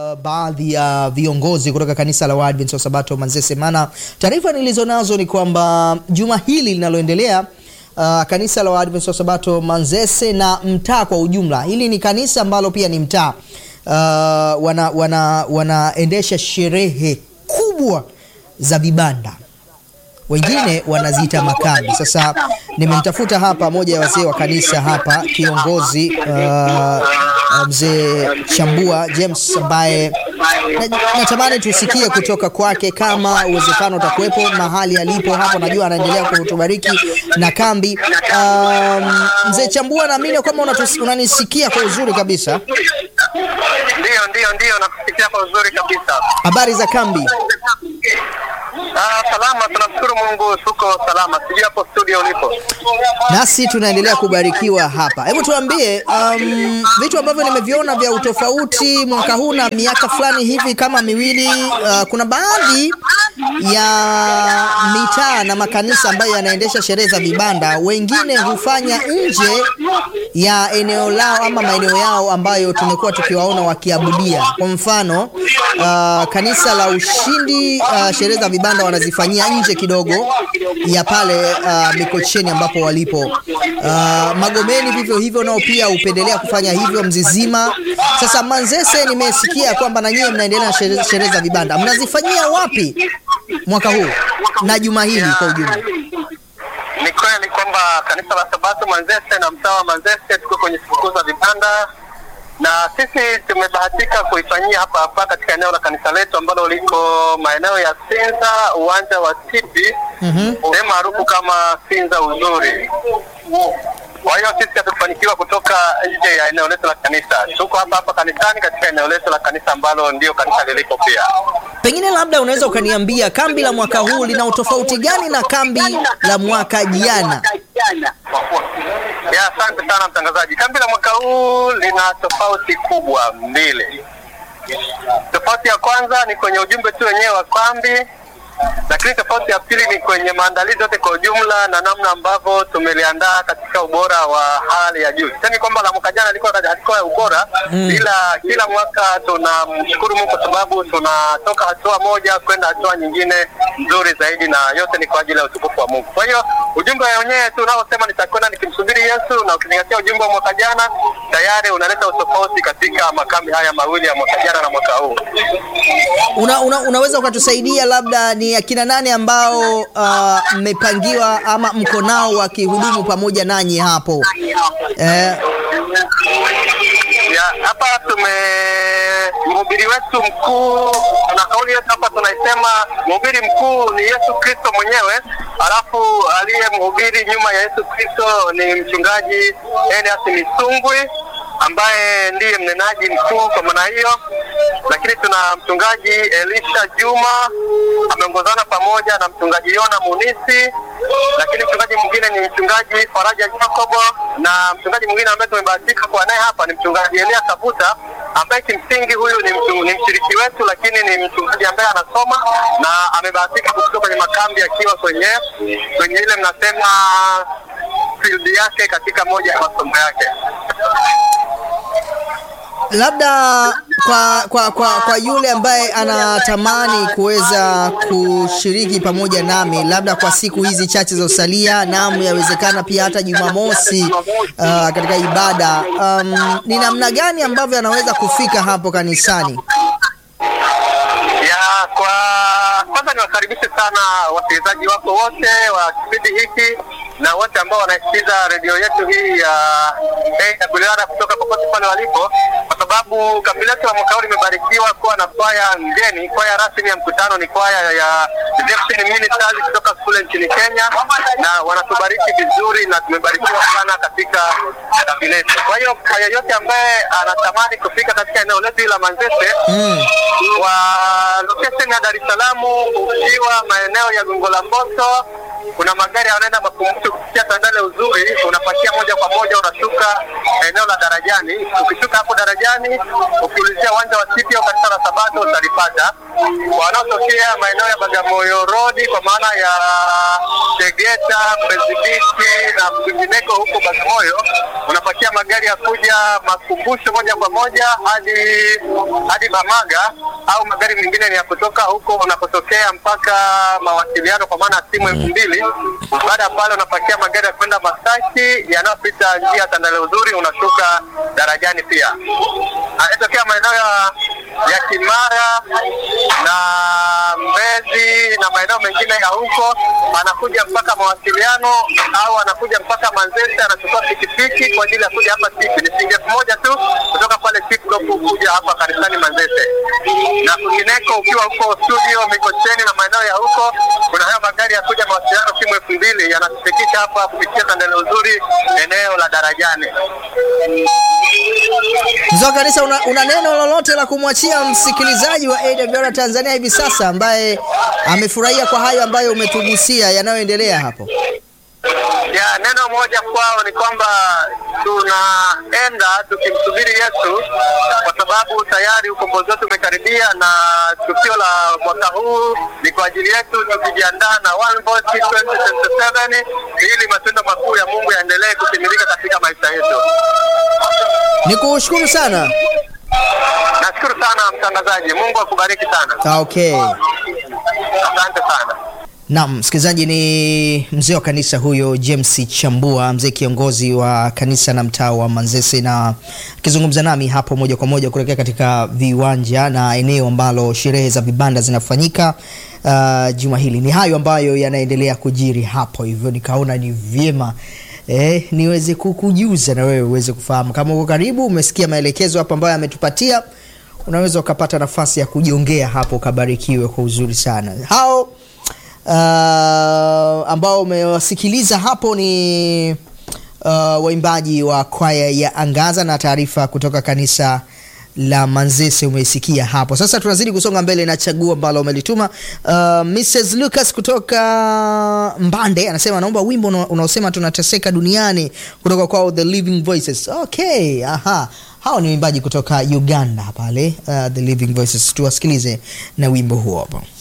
baadhi ya viongozi kutoka kanisa la Waadventista wa Sabato Manzese, maana taarifa nilizonazo ni kwamba juma hili linaloendelea uh, kanisa la Waadventista wa Sabato Manzese na mtaa kwa ujumla, hili ni kanisa ambalo pia ni mtaa uh, wana, wana, wanaendesha sherehe kubwa za vibanda wengine wanaziita makambi. Sasa nimemtafuta hapa moja ya wazee wa kanisa hapa, kiongozi uh, mzee Chambua James ambaye na- natamani tusikie kutoka kwake kama uwezekano utakuwepo mahali alipo hapo. Najua anaendelea kutubariki na kambi. Um, mzee Chambua, naamini kwamba unatus- unanisikia kwa uzuri kabisa. Ndiyo, ndiyo, ndiyo, nakusikia kwa uzuri kabisa. Habari za kambi? Ah, salama, tunamshukuru Mungu, tuko salama. Sijui hapo studio ulipo. nasi tunaendelea kubarikiwa hapa. Hebu tuambie um, vitu ambavyo nimeviona vya utofauti mwaka huu na miaka fulani hivi kama miwili. Uh, kuna baadhi ya mitaa na makanisa ambayo yanaendesha sherehe za vibanda, wengine hufanya nje ya eneo lao ama maeneo yao ambayo tumekuwa tukiwaona wakiabudia. Kwa mfano uh, kanisa la Ushindi uh, sherehe za vibanda wanazifanyia nje kidogo ya pale uh, Mikocheni ambapo walipo. Uh, Magomeni vivyo hivyo nao pia hupendelea kufanya hivyo Mzizima. Sasa Manzese nimesikia kwamba na nyie mnaendelea na sherehe sherehe za vibanda, mnazifanyia wapi mwaka huu na juma hili kwa ujumla? Ni kweli kwamba kanisa la Sabato Manzese na mtaa wa Manzese tuko kwenye sikukuu za vibanda, na sisi tumebahatika kuifanyia hapa hapa katika eneo la kanisa letu ambalo liko maeneo ya Sinza, uwanja wa Tipi, sehemu maarufu kama Sinza Uzuri. Kwa hiyo sisi hatukufanikiwa kutoka nje ya eneo letu la kanisa, tuko hapa hapa kanisani katika eneo letu la kanisa ambalo ndio kanisa lilipo pia. Pengine labda unaweza ukaniambia kambi la mwaka huu lina utofauti gani na kambi la mwaka jana? Ya, asante sana mtangazaji. Kambi la mwaka huu lina tofauti kubwa mbili. Tofauti ya kwanza ni kwenye ujumbe tu wenyewe wa kambi, lakini tofauti ya pili ni kwenye maandalizi yote kwa ujumla na namna ambavyo tumeliandaa katika ubora wa hali ya juu. Sisemi kwamba la mwaka jana halikuwa halikuwa ya ubora, ila kila mwaka tunamshukuru Mungu kwa sababu tunatoka hatua moja kwenda hatua nyingine nzuri zaidi, na yote ni kwa ajili ya utukufu wa Mungu. Kwa hiyo ujumbe wenyewe tu unaosema nitakwenda nikimsubiri Yesu, na ukizingatia ujumbe wa mwaka jana, tayari unaleta utofauti katika makambi haya mawili ya mwaka jana na mwaka huu. Una, una, unaweza ukatusaidia labda ni akina nane ambao uh, mmepangiwa ama mko nao wakihudumu pamoja nanyi hapo eh, ya hapa tume mhubiri wetu mkuu na kauli yetu hapa tunaisema mhubiri mkuu ni Yesu Kristo mwenyewe, alafu aliye mhubiri nyuma ya Yesu Kristo ni mchungaji Elias Misungwi ambaye ndiye mnenaji mkuu kwa maana hiyo, lakini tuna mchungaji Elisha Juma ameongozana pamoja na mchungaji Yona Munisi, lakini mchungaji mwingine ni mchungaji Faraja Jacobo na mchungaji mwingine ambaye tumebahatika kuwa naye hapa ni mchungaji Elia Kabuta ambaye kimsingi huyu ni, mtu, ni mshiriki wetu, lakini ni mchungaji ambaye anasoma na amebahatika kufika kwenye makambi akiwa kwenye kwenye ile mnasema field yake katika moja ya masomo yake. labda kwa, kwa, kwa, kwa yule ambaye anatamani kuweza kushiriki pamoja nami labda kwa siku hizi chache za usalia, naam, yawezekana pia hata Jumamosi uh, katika ibada um, ni namna gani ambavyo anaweza kufika hapo kanisani? ya kwa kwanza niwakaribishe sana wasikilizaji wako wote wa kipindi hiki na wote ambao wanasikiliza redio yetu hii ya AWR kutoka popote pale walipo, kwa sababu kambi letu la mwaka huu limebarikiwa kuwa na kwaya ngeni. Kwaya rasmi ya mkutano ni kwaya ya Redemption Ministries kutoka kule nchini Kenya, na wanatubariki vizuri na tumebarikiwa sana katika kambi letu. Kwa hiyo kwa yeyote ambaye anatamani kufika katika eneo letu hili la Manzese Mm. wa location ya Dar es Salaam ukiwa maeneo ya Gongo la Mboto, kuna magari yanaenda makumbusho kupitia Tandale Uzuri, unapakia moja kwa moja unashuka eneo la Darajani. Ukishuka hapo Darajani, ukiulizia uwanja wa City au kanisa la la Sabato utalipata. Wanaotokea maeneo ya Bagamoyo Road kwa maana ya Tegeta, Mbezi Beach na kwingineko huko Bagamoyo, unapakia magari ya kuja makumbusho moja kwa moja hadi hadi Bamaga, au magari mengine ni ya kutoka huko unapotokea mpaka mawasiliano kwa maana ya simu elfu mbili. Baada ya pale unapakia magari ya kwenda Masaki yanayopita njia ya Tandale Uzuri, unashuka darajani pia. Anatokea maeneo ya ya Kimara na Mbezi na maeneo mengine ya huko, anakuja mpaka mawasiliano au anakuja mpaka Manzese, anachukua pikipiki kwa ajili ya kuja hapa Tipi. Ni shilingi elfu moja tu kutoka pale Tipi kuja hapa kanisani Manzese, na kwingineko ukiwa huko studio Mikocheni na maeneo ya huko, kuna hayo magari ya kuja mawasiliano simu elfu mbili yanatufikisha hapa kupitia Tandale Uzuri, eneo la Darajani. Mzee wa kanisa, una, una neno lolote la kumwachia msikilizaji wa AWR Tanzania hivi sasa ambaye amefurahia kwa hayo ambayo umetugusia yanayoendelea hapo? Ya, neno moja kwao ni kwamba tunaenda tukimsubiri Yesu kwa sababu tayari ukombozi wetu umekaribia, na tukio la mwaka huu ni kwa ajili yetu, tukijiandaa na One Voice 2027 ili matendo makuu ya Mungu yaendelee kutimilika katika maisha yetu. Ni kushukuru sana. Nashukuru sana mtangazaji, Mungu akubariki sana. Ah, Okay. Asante sana. Naam, msikilizaji, ni mzee wa kanisa huyo James Chambua, mzee kiongozi wa kanisa na mtaa wa Manzese, na akizungumza nami hapo moja kwa moja kuelekea katika viwanja na eneo ambalo sherehe za vibanda zinafanyika uh, juma hili. Ni hayo ambayo yanaendelea kujiri hapo, hivyo nikaona ni vyema eh, niweze kukujuza na wewe uweze kufahamu. Kama uko karibu, umesikia maelekezo hapo ambayo ametupatia, unaweza ukapata nafasi ya kujiongea hapo, ukabarikiwe kwa uzuri sana hao uh, ambao umewasikiliza hapo ni uh, waimbaji wa kwaya ya Angaza na taarifa kutoka kanisa la Manzese umeisikia hapo. Sasa tunazidi kusonga mbele na chaguo ambalo umelituma. Uh, Mrs Lucas kutoka Mbande anasema anaomba wimbo una- unaosema tunateseka duniani kutoka kwao The Living Voices. Okay, aha. Hao ni waimbaji kutoka Uganda pale, uh, The Living Voices. Tuwasikilize na wimbo huo hapo.